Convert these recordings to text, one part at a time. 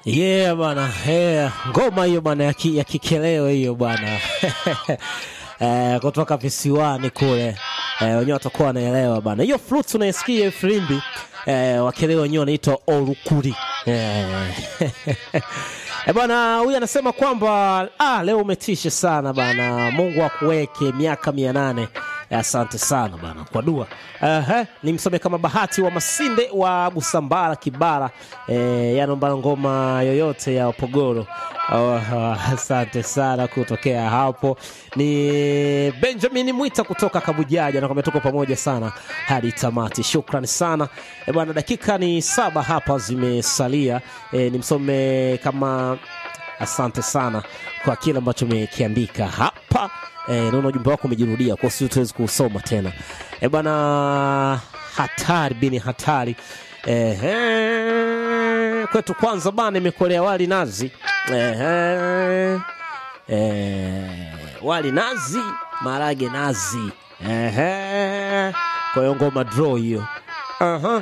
Yeah bwana, yeah. Ngoma hiyo bwana ya ki- ya kikeleo hiyo bwana eh, kutoka visiwani kule eh, wenyewe watakuwa wanaelewa bwana. Hiyo flute unaisikia hiyo filimbi eh, wakeleo wenyewe wanaitwa orukuri eh. Eh, bwana huyu anasema kwamba ah, leo umetisha sana bana, Mungu akuweke miaka mia nane. Eh, Asante sana bana kwa dua. Ehe, nimsome kama Bahati wa Masinde wa Busambara Kibara, eh, yanomba ngoma yoyote ya Opogoro. Oh, asante sana kutokea hapo. Ni Benjamin Mwita kutoka Kabujaja, nakwambia tuko pamoja sana hadi tamati. Shukrani sana e bwana, dakika ni saba hapa zimesalia. E, nimsome kama asante sana kwa kile ambacho umekiandika hapa. E, naona ujumbe wako umejirudia, kwa hiyo tuwezi kuusoma tena. E bwana, hatari bini hatari. Ehe, kwetu kwanza bana, imekolea wali nazi. Ehe, eh, wali nazi, marage nazi. Ehe, kwa hiyo ngoma draw hiyo. Aha.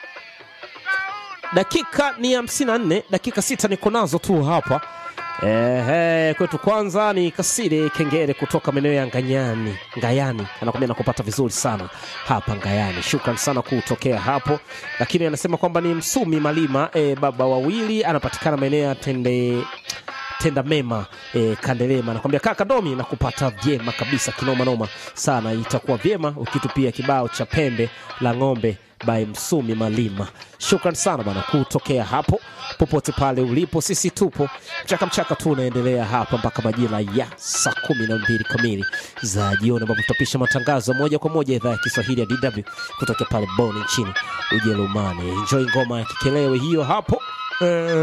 Dakika ni hamsini na nne, dakika sita niko nazo tu hapa. Ehe, kwetu kwanza ni Kasire Kengere kutoka maeneo ya Nganyani, Ngayani, anakwambia nakupata vizuri sana hapa Ngayani. Shukran sana kutokea hapo, lakini anasema kwamba ni Msumi Malima e, baba wawili, anapatikana maeneo ya Tende tenda mema e, Kandelema anakwambia kaka Domi na kupata vyema kabisa kinoma noma sana. Itakuwa vyema ukitupia kibao cha pembe la ng'ombe by Msumi Malima. Shukran sana bana kutokea hapo popote pale ulipo, sisi tupo mchaka mchaka tu unaendelea hapa mpaka majira ya saa kumi na mbili kamili za jioni, ambapo tutapisha matangazo moja kwa moja idhaa ya Kiswahili ya DW kutokea pale Bonn nchini Ujerumani. Enjoy ngoma ya kikelewe hiyo hapo eh.